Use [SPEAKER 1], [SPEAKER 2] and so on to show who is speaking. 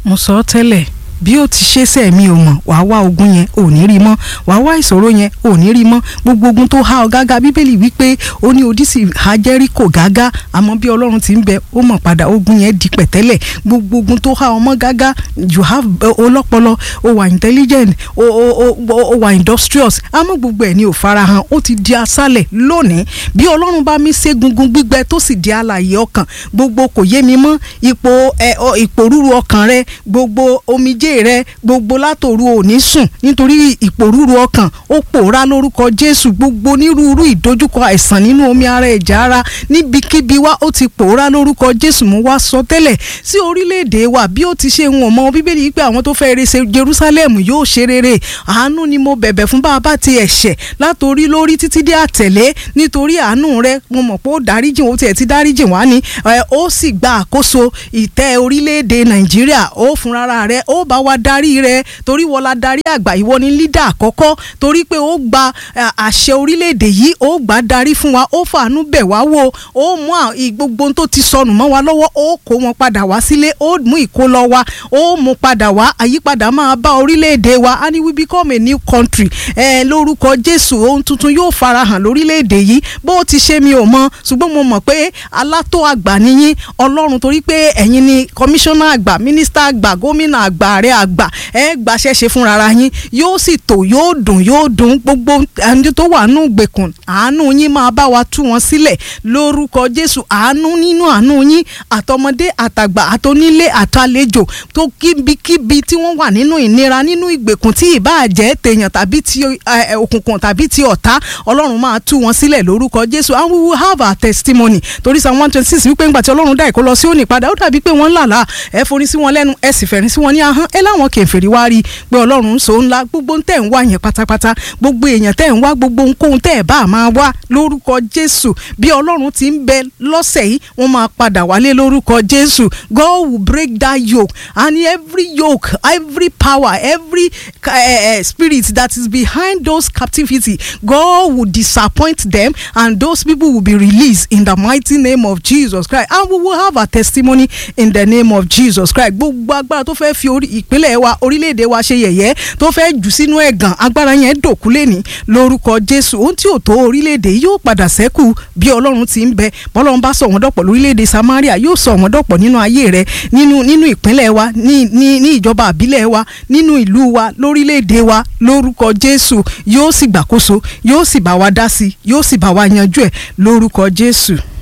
[SPEAKER 1] mo sọ ọ́ tẹ́lẹ̀ bí ó ti ṣe sẹ́ mi ò mọ̀ wàá wá ogun yẹn ò ní rí mọ́ wàá wá ìṣòro yẹn ò ní rí mọ́ gbogbo ogun tó há ọ gágá bíbélì wípé ó ní odísì há Jẹ́ríkò gágá àmọ́ bí ọlọ́run ti ń bẹ ó mọ̀ padà ogun yẹn di pẹ̀tẹ́lẹ̀ gbogbo ogun tó há ọmọ gágá you have ọlọ́pọlọ ó wà intelligent ó ó ó wà industrious àmọ́ gbogbo ẹ̀ ní ò farahàn ó ti di asálẹ̀ lónìí bí ọlọ́run bá mi ṣe gungun gbígbẹ tó sì di alààyè ọkàn gbogbo kò yé mi mọ́ ipò ẹ ìpòrúru ọkàn rẹ gbogbo omijé rẹ gbogbo látòru òní sùn nítorí ìpòrúru ọkàn ó pòórá lórúkọ Jésù gbogbo onírúurú ìdojúkọ àìsàn nínú omi ara ẹ̀já ara níbikíbi wá ó ti pòórá lórúkọ Jésù mú wá sọ tẹ́lẹ̀ sí orílẹ̀-èdè wa bí ó ti ṣe ń wọ̀n mọ́ bíbélì yìí pé àwọn tó fẹ́ rere Jerusalem yóò ṣe rere àánú ni mo bẹ̀bẹ̀ fún bàbá ti ẹ̀ṣẹ̀ látòrí lórí títí dé àtẹ̀lé nítorí àánú rẹ mo mọ̀ pé ó dáríjìn ó tiẹ̀ ti dáríjìn wá ní ó sì gba àkóso ìtẹ́ orílẹ̀-èdè Nàìjíríà ó fúnra rẹ ó bá wa darí rẹ torí wọ́n la darí àgbà ìwọ ni lídà àkọ́kọ́ torí pé ó gba àṣẹ orílẹ̀-èdè yìí ó gbà darí fún wa ó fàánú bẹ̀ wá wò ó mú gbogbo tó ti sọnù mọ́ wa lọ́wọ́ ó kó wọn padà wá sílé ó mú ìkólọ wa ó mú padà wá àyípadà máa bá orílẹ̀-èdè wa and we become a new country ẹ lórúkọ Jésù ohun tuntun yóò farahàn lórílẹ̀-èdè yìí bó ti ṣe mi ò mọ ṣùgbọ́n mo mọ̀ pé alátó àgbà nìyí Ọlọ́run torí pé ẹ̀yin ni kọmíṣánná àgbà mínísítà àgbà gómìnà àgbà ààrẹ àgbà ẹ gbàṣẹ ṣe fúnra yín yóò sì tò yóò dùn yóò dùn gbogbo ẹni tó wà nù gbèkùn àánú yín máa bá wa tú wọn sílẹ̀ lórúkọ Jésù àánú nínú àánú yín àtọmọdé àtàgbà àtonílé àtàlejò tó kíbikíbi tí wọ́n wà nínú ìnira nínú ìgbèkùn tí ìbáà jẹ́ tèèyàn tàbí ti òkùnkùn tàbí ti ọ̀tá Ọlọ́run máa tú wọn sílẹ̀ lórúkọ Jésù and we will have our testimony torí Psalm one twenty six wípé ńgbà tí Ọlọ́run dá ìkó lọ sí òní padà ó dàbí pé wọ́n ń làlá ẹ forí sí wọn lẹ́nu ẹ sì fẹ̀rín sí wọn ní ahọ́n ẹ láwọn kèfèrí wá rí pé Ọlọ́run ń so ńlá gbogbo tẹ̀ ń wá yẹn pátápátá gbogbo èèyàn tẹ̀ ń wá gbogbo ohunkóhun tẹ̀ bá máa wá lórúkọ Jésù bí Ọlọ́run ti ń bẹ lọ́sẹ̀ yìí wọ́n máa padà wálé lórúkọ Jésù God will break that yoke and every yoke every power every uh, uh, spirit that is behind those captivity God will disappoint them and those people will be released in the mighty name of Jesus Christ and we will have a testimony in the name of Jesus Christ gbogbo agbára tó fẹ́ fi ìpínlẹ̀ wa orílẹ̀-èdè wa ṣe yẹ̀yẹ́ tó fẹ́ jù sínú ẹ̀gàn agbára yẹn dòkú lẹ́ni lórúkọ Jésù ohun tí ò tó orílẹ̀-èdè yóò padà sẹ́kù bí Ọlọ́run ti ń bẹ bọ́lọ́run bá sọ wọ́n dọ̀pọ̀ lórílẹ̀-èdè Samaria yóò sọ wọ́n dọ̀pọ̀ nínú ayé rẹ nínú nínú ìpínlẹ̀ wa ní ní ní ìjọba àbílẹ̀ wa nínú ìlú wa lórílẹ̀-èdè wa lórúkọ Jésù yóò sì gbàkóso yóò sì bá wa dá sí yóò sì bá wa yanjú ẹ̀ lórúkọ Jésù.